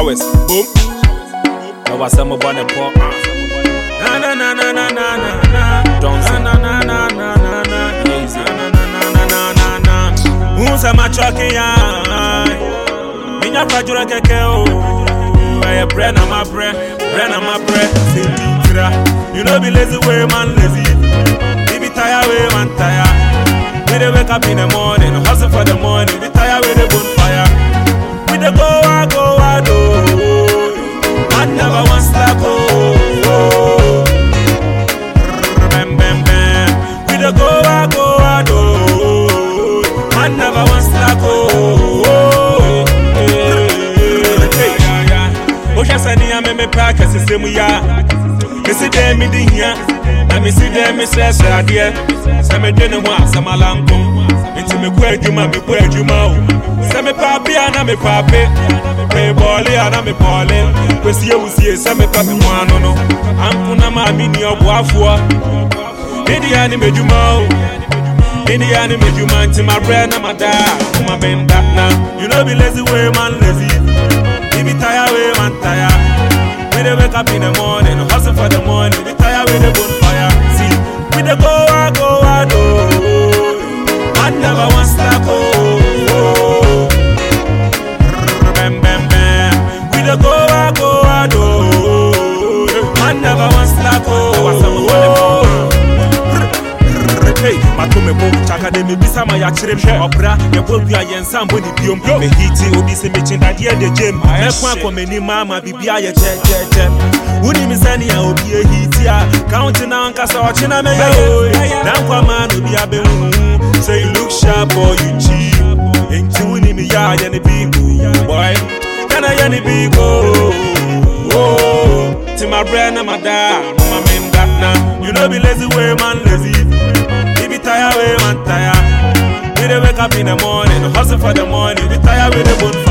Showers, boom. Now what's some about the pop? Na na na na na na na na. Don't say na na na na na na. Easy. Na na na na na na na na. Unsa machoke ya. Minya kwajura keke o. Eye bre na my bre, bre na my bre. Say me tira. You know be lazy way man lazy. We be tired way man tired. We dey wake up in the morning, hustle for the money. We tired with the bonfire. We dey go out, go out, oh. Man never wants slack, oh. Bam, bam, bam. We dey go out, go out, oh. Man never wants slack, oh. Hey, yeah, yeah. Ohwɛ sɛ nea me mepɛ aka sesɛ mu ya mesi dɛ mede hia na mesi dɛ mesrɛsrɛ adeɛ sɛ medwene ho a sɛ malanko enti mekɔ adwuma mekɔ adwuma o sɛ mepɛ ape a na mepɛ ape mebɔɔle a na mebɔɔle kwasi awusie sɛ mepɛ me ho ano no anko na maa menni ɔboafoɔ medeɛ ne m'adwuma o medeɛ ne m'adwuma nti mabrɛ na madaa koma bɛnda na you know be lazy way man lazy we be tired way man tired we dey wake up in the morning hustle for the money we tired with the bonfire see we dey go out go out oh man never wan slack oh bam bam bam we dey go out go out oh man never wan slack oh Hey, mato me bo chaka de me bisa ma ya kyerɛ hwɛ ɔbra yɛbɔ dua yɛnsa mbɔ ne biom mehiti obi sɛ mekyendadeɛ de gyem mɛko akɔ m'anim ama biribia yɛ kyɛkyɛkyɛ wonim sɛnea obi ahiti a ka wo te na ankasa ɔkye na mɛyɛ oe na nkwama no obi abɛhuhu sɛ you look sharp or you cheap enti wonim yɛ a yɛ ne bigo boy kana yɛ ne bigo ti mabrɛ na madaa mama menda na you know be lazy way man lazy we be tired, we man tired. We dey wake up in the morning, hustle for the money. We tired with the bonfire.